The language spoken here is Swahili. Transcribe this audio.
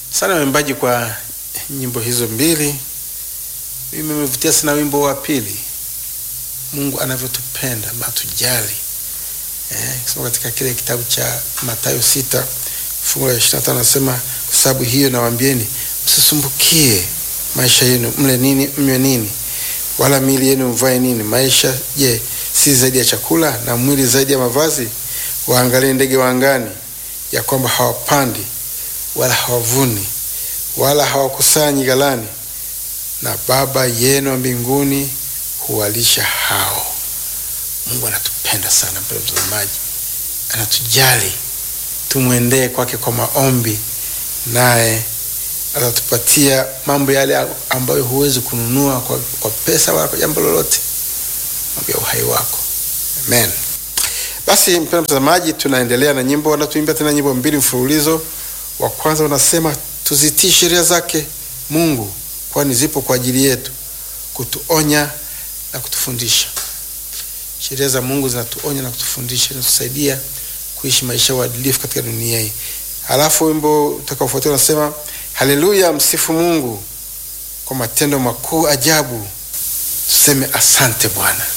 sana waimbaji kwa nyimbo hizo mbili. Mimi nimevutia sana wimbo wa pili, Mungu anavyotupenda na tujali. Eh, kisoma katika kile kitabu cha Mathayo sita fungu la ishirini na tano anasema kwa sababu hiyo nawaambieni, msisumbukie maisha yenu, mle nini, mnywe nini, wala miili yenu mvae nini. Maisha je, si zaidi ya chakula, na mwili zaidi ya mavazi? Waangalie ndege wa angani, ya kwamba hawapandi wala hawavuni wala hawakusanyi ghalani, na Baba yenu wa mbinguni huwalisha hao. Mungu anatupenda sana, mpendwa mtazamaji, anatujali. Tumwendee kwake kwa maombi, naye atatupatia mambo yale ambayo huwezi kununua kwa, kwa pesa wala kwa jambo lolote, mambo ya uhai wako. Amen. Basi mpendwa mtazamaji, tunaendelea na nyimbo, wanatuimbia tena nyimbo mbili mfululizo. Wa kwanza unasema tuzitii sheria zake Mungu, kwani zipo kwa ajili yetu kutuonya na kutufundisha. Sheria za Mungu zinatuonya na kutufundisha, zinatusaidia kuishi maisha ya uadilifu katika dunia hii. Halafu wimbo utakaofuatia unasema haleluya, msifu Mungu kwa matendo makuu ajabu, tuseme asante Bwana.